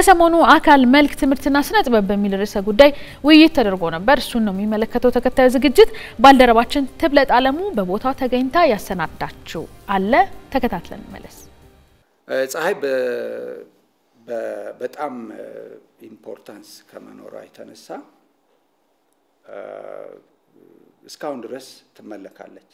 ከሰሞኑ አካል መልክ ትምህርትና ስነ ጥበብ በሚል ርዕሰ ጉዳይ ውይይት ተደርጎ ነበር። እሱን ነው የሚመለከተው ተከታዩ ዝግጅት። ባልደረባችን ትብለጥ አለሙ በቦታው ተገኝታ ያሰናዳችው አለ። ተከታትለን መለስ። ፀሐይ በጣም ኢምፖርታንስ ከመኖሯ የተነሳ እስካሁን ድረስ ትመለካለች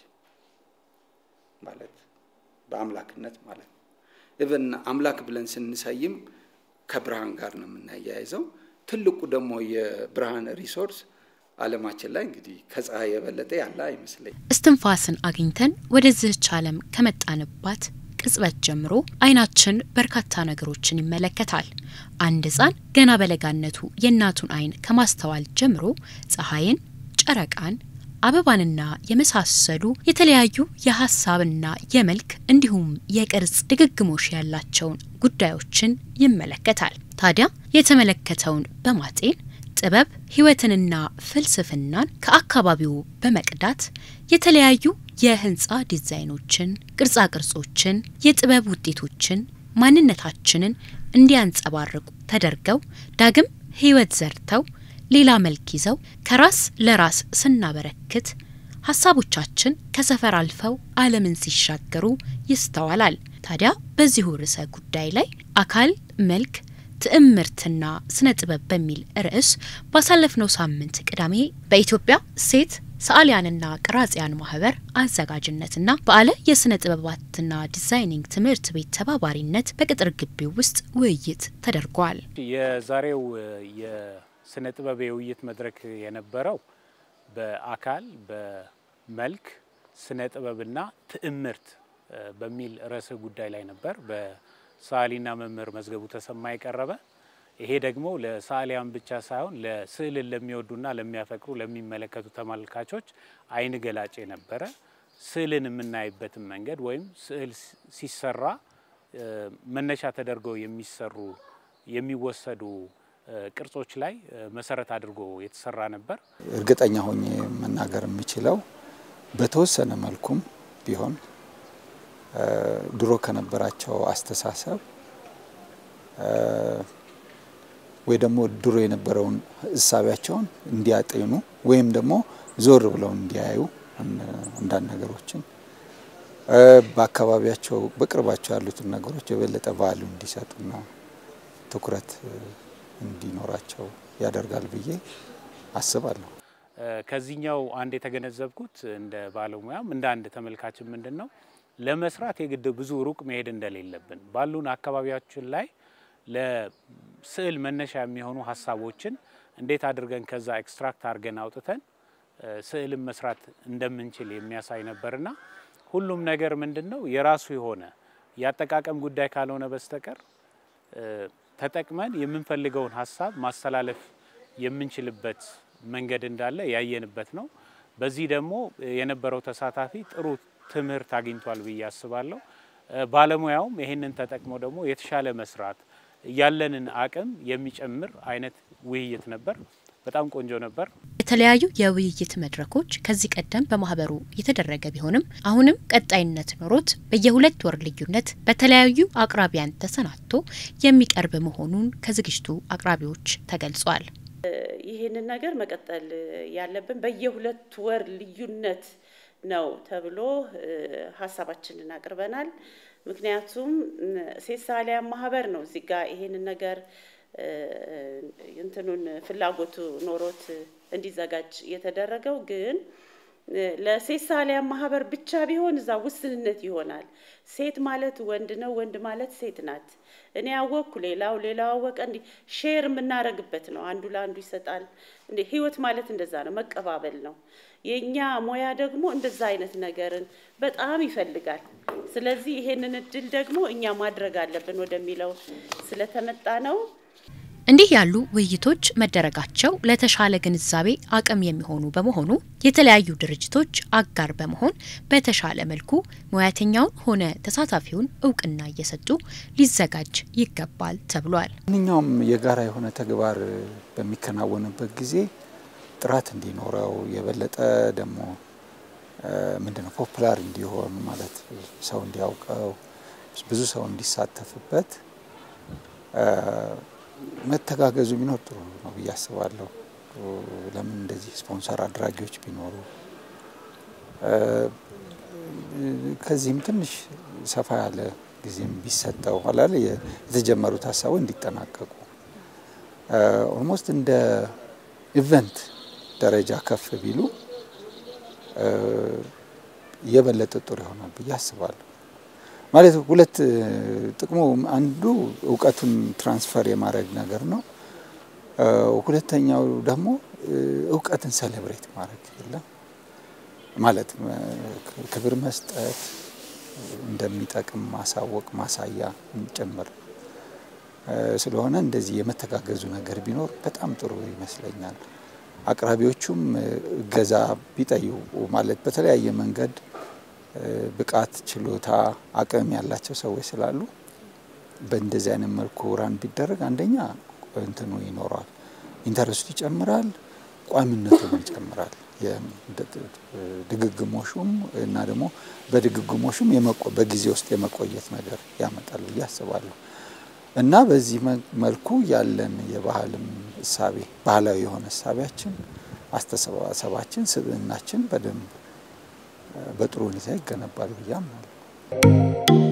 ማለት በአምላክነት ማለት ነው። ኢቨን አምላክ ብለን ስንሰይም ከብርሃን ጋር ነው የምናያይዘው። ትልቁ ደግሞ የብርሃን ሪሶርስ ዓለማችን ላይ እንግዲህ ከፀሐይ የበለጠ ያለ አይመስለኝ። እስትንፋስን አግኝተን ወደዚህች ዓለም ከመጣንባት ቅጽበት ጀምሮ አይናችን በርካታ ነገሮችን ይመለከታል። አንድ ሕፃን ገና በለጋነቱ የእናቱን አይን ከማስተዋል ጀምሮ ፀሐይን፣ ጨረቃን አበባንና የመሳሰሉ የተለያዩ የሀሳብና የመልክ እንዲሁም የቅርጽ ድግግሞሽ ያላቸውን ጉዳዮችን ይመለከታል። ታዲያ የተመለከተውን በማጤን ጥበብ ሕይወትንና ፍልስፍናን ከአካባቢው በመቅዳት የተለያዩ የህንፃ ዲዛይኖችን፣ ቅርጻ ቅርጾችን፣ የጥበብ ውጤቶችን ማንነታችንን እንዲያንጸባርቁ ተደርገው ዳግም ሕይወት ዘርተው ሌላ መልክ ይዘው ከራስ ለራስ ስናበረክት ሀሳቦቻችን ከሰፈር አልፈው ዓለምን ሲሻገሩ ይስተዋላል። ታዲያ በዚሁ ርዕሰ ጉዳይ ላይ አካል መልክ ትዕምርትና ስነ ጥበብ በሚል ርዕስ ባሳለፍነው ሳምንት ቅዳሜ በኢትዮጵያ ሴት ሰዓሊያንና ቀራጺያን ማህበር አዘጋጅነትና በአለ የስነ ጥበባትና ዲዛይኒንግ ትምህርት ቤት ተባባሪነት በቅጥር ግቢው ውስጥ ውይይት ተደርጓል። የዛሬው ስነ ጥበብ የውይይት መድረክ የነበረው በአካል በመልክ ስነ ጥበብና ትዕምርት በሚል ርዕሰ ጉዳይ ላይ ነበር። በሰዓሊና መምህር መዝገቡ ተሰማ የቀረበ ይሄ ደግሞ ለሰዓሊያን ብቻ ሳይሆን ለስዕልን ለሚወዱና ለሚያፈቅሩ ለሚመለከቱ ተመልካቾች አይን ገላጭ የነበረ ስዕልን የምናይበትን መንገድ ወይም ስዕል ሲሰራ መነሻ ተደርገው የሚሰሩ የሚወሰዱ ቅርጾች ላይ መሰረት አድርጎ የተሰራ ነበር። እርግጠኛ ሆኜ መናገር የምችለው በተወሰነ መልኩም ቢሆን ድሮ ከነበራቸው አስተሳሰብ ወይ ደግሞ ድሮ የነበረውን እሳቢያቸውን እንዲያጤኑ ወይም ደግሞ ዞር ብለው እንዲያዩ አንዳንድ ነገሮችን በአካባቢያቸው በቅርባቸው ያሉትን ነገሮች የበለጠ ቫሉ እንዲሰጡና ትኩረት እንዲኖራቸው ያደርጋል ብዬ አስባለሁ። ከዚህኛው አንድ የተገነዘብኩት እንደ ባለሙያም እንደ አንድ ተመልካችን ምንድን ነው ለመስራት የግድ ብዙ ሩቅ መሄድ እንደሌለብን ባሉን አካባቢያችን ላይ ለስዕል መነሻ የሚሆኑ ሀሳቦችን እንዴት አድርገን ከዛ ኤክስትራክት አድርገን አውጥተን ስዕልን መስራት እንደምንችል የሚያሳይ ነበርና ሁሉም ነገር ምንድን ነው የራሱ የሆነ የአጠቃቀም ጉዳይ ካልሆነ በስተቀር ተጠቅመን የምንፈልገውን ሀሳብ ማስተላለፍ የምንችልበት መንገድ እንዳለ ያየንበት ነው። በዚህ ደግሞ የነበረው ተሳታፊ ጥሩ ትምህርት አግኝቷል ብዬ አስባለሁ። ባለሙያውም ይህንን ተጠቅሞ ደግሞ የተሻለ መስራት ያለንን አቅም የሚጨምር አይነት ውይይት ነበር። በጣም ቆንጆ ነበር። የተለያዩ የውይይት መድረኮች ከዚህ ቀደም በማህበሩ የተደረገ ቢሆንም አሁንም ቀጣይነት ኖሮት በየሁለት ወር ልዩነት በተለያዩ አቅራቢያን ተሰናድቶ የሚቀርብ መሆኑን ከዝግጅቱ አቅራቢዎች ተገልጿል። ይህንን ነገር መቀጠል ያለብን በየሁለት ወር ልዩነት ነው ተብሎ ሀሳባችንን አቅርበናል። ምክንያቱም ሴት ሰዓሊያን ማህበር ነው እዚህ ጋር ይሄንን ነገር እንትኑን ፍላጎቱ ኖሮት እንዲዘጋጅ የተደረገው ግን ለሴት ሰዓሊያን ማህበር ብቻ ቢሆን እዛ ውስንነት ይሆናል። ሴት ማለት ወንድ ነው፣ ወንድ ማለት ሴት ናት። እኔ ያወቅኩ ሌላው ሌላው አወቀ፣ እንዲህ ሼር የምናረግበት ነው። አንዱ ለአንዱ ይሰጣል። እንደ ህይወት ማለት እንደዛ ነው፣ መቀባበል ነው። የእኛ ሙያ ደግሞ እንደዛ አይነት ነገርን በጣም ይፈልጋል። ስለዚህ ይሄንን እድል ደግሞ እኛ ማድረግ አለብን ወደሚለው ስለተመጣ ነው። እንዲህ ያሉ ውይይቶች መደረጋቸው ለተሻለ ግንዛቤ አቅም የሚሆኑ በመሆኑ የተለያዩ ድርጅቶች አጋር በመሆን በተሻለ መልኩ ሙያተኛውን ሆነ ተሳታፊውን እውቅና እየሰጡ ሊዘጋጅ ይገባል ተብሏል። ማንኛውም የጋራ የሆነ ተግባር በሚከናወንበት ጊዜ ጥራት እንዲኖረው የበለጠ ደግሞ ምንድነው ፖፑላር እንዲሆን ማለት ሰው እንዲያውቀው ብዙ ሰው እንዲሳተፍበት መተጋገዙ ቢኖር ጥሩ ነው ብዬ አስባለሁ። ለምን እንደዚህ ስፖንሰር አድራጊዎች ቢኖሩ ከዚህም ትንሽ ሰፋ ያለ ጊዜም ቢሰጠው ኋላ ላይ የተጀመሩት ሀሳቦች እንዲጠናቀቁ ኦልሞስት እንደ ኢቨንት ደረጃ ከፍ ቢሉ የበለጠ ጥሩ ይሆናል ብዬ አስባለሁ። ማለት ሁለት ጥቅሙ አንዱ እውቀቱን ትራንስፈር የማድረግ ነገር ነው። ሁለተኛው ደግሞ እውቀትን ሰሌብሬት ማድረግ የለም ማለት ክብር መስጠት እንደሚጠቅም ማሳወቅ ማሳያ ጭምር ስለሆነ እንደዚህ የመተጋገዙ ነገር ቢኖር በጣም ጥሩ ይመስለኛል። አቅራቢዎቹም እገዛ ቢጠይቁ ማለት በተለያየ መንገድ ብቃት፣ ችሎታ፣ አቅም ያላቸው ሰዎች ስላሉ በእንደዚህ አይነት መልኩ ራን ቢደረግ አንደኛ እንትኑ ይኖረዋል፣ ኢንተረስቱ ይጨምራል፣ ቋሚነቱም ይጨምራል። ድግግሞሹም እና ደግሞ በድግግሞሹም በጊዜ ውስጥ የመቆየት ነገር ያመጣል ብዬ አስባለሁ እና በዚህ መልኩ ያለን የባህልም እሳቤ ባህላዊ የሆነ እሳቤያችን፣ አስተሳሰባችን፣ ስብዕናችን በደንብ በጥሩ ሁኔታ ይገነባል ብዬ አምናለሁ።